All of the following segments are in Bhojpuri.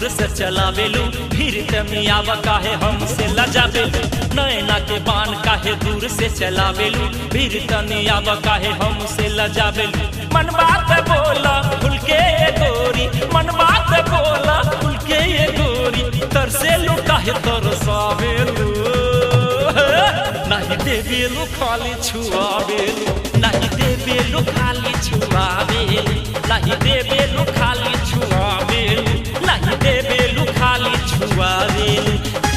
से चलावेलू फिर तमियावा काहे हमसे लजावेलू नैना के बान काहे दूर से चलावेलू फिर तमियावा काहे हमसे लजावेलू मन बात बोला खुल के ये गोरी मन बात बोला खुल के ये गोरी तरसेलू काहे तरसावेलू नहीं देवेलू खाली छुआवेलू नहीं देवेलू खाली छुआवेलू नहीं देवेलू खाली छुआवेलू नहीं देवेलू खाली छुआवेलू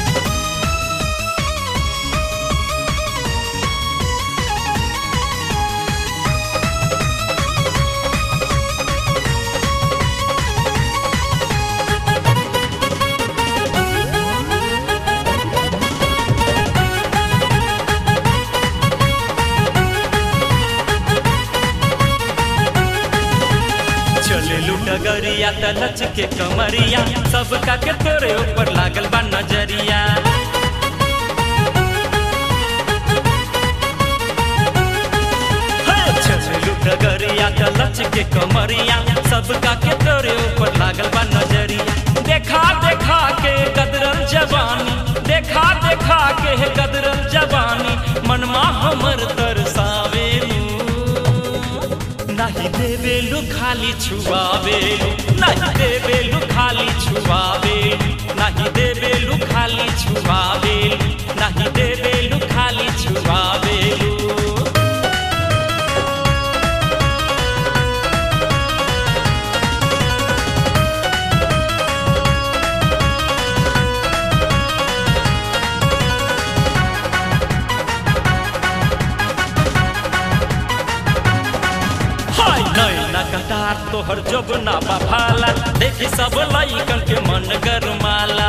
चले डगरिया त नच के कमरिया सबका के तोरे ऊपर लागल बा नजरिया हे, चले डगरिया त नच के कमरिया सबका के तोरे ऊपर लागल बा नजरिया देखा देखा के कदरल जवानी देखा देखा के कदरल जवानी मनमा हमर तरसावेलू नहीं देवेलू खाली छुआवेलू नहीं देवेलू खाली छुआवेलू नहीं देवेलू खाली छुआवेलू नहीं देवेलू खाली छुआवेलू हाय नैना कटार तोहर जब ना भाला देखी सब लइकन के मन गरमाला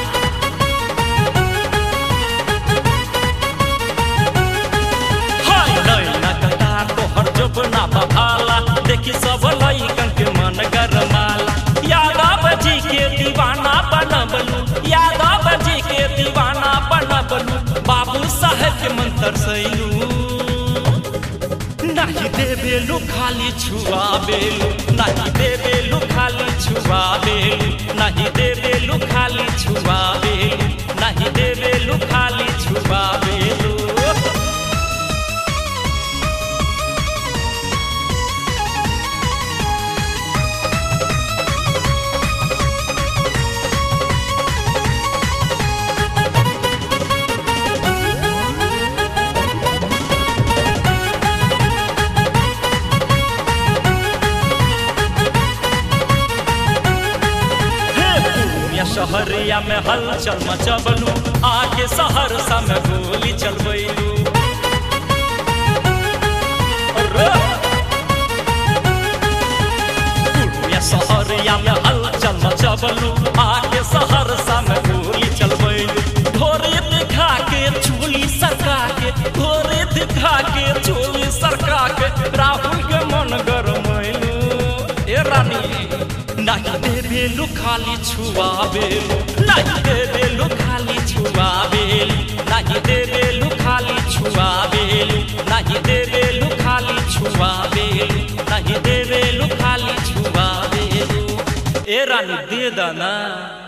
हाय नैना कटार तोहर जब ना भाला देखी सब लइकन के मन गरमाला यादव जी के दीवाना बनबलू यादव जी के दीवाना बनबलू बाबू साहेब के मंत्र सैलू नहीं देवेलू खाली छुआवेलू नहीं देवेलू खाली छुआवेलू नहीं देवेलू खाली छुआवेलू नहीं देवेलू खाली छुआवेलू पूर्णिया शहरिया में हलचल मचबलू आके सहरसा में गोली चलबैलू पूर्णिया शहरिया में हलचल मचबलू आके सहरसा में गोली चलबैलू भोरे दिखा के चोली सरका के भोरे दिखा के चोली सरका के राहुल के मन गरमैलू ए रानी नहीं देवेलू खाली छुआवेलू नहीं देवेलू खाली छुआवेलू नहीं देवेलू खाली छुआवेलू नहीं देवेलू खाली छुआवेलू नहीं देवेलू खाली छुआवेलू ए रानी दे दाना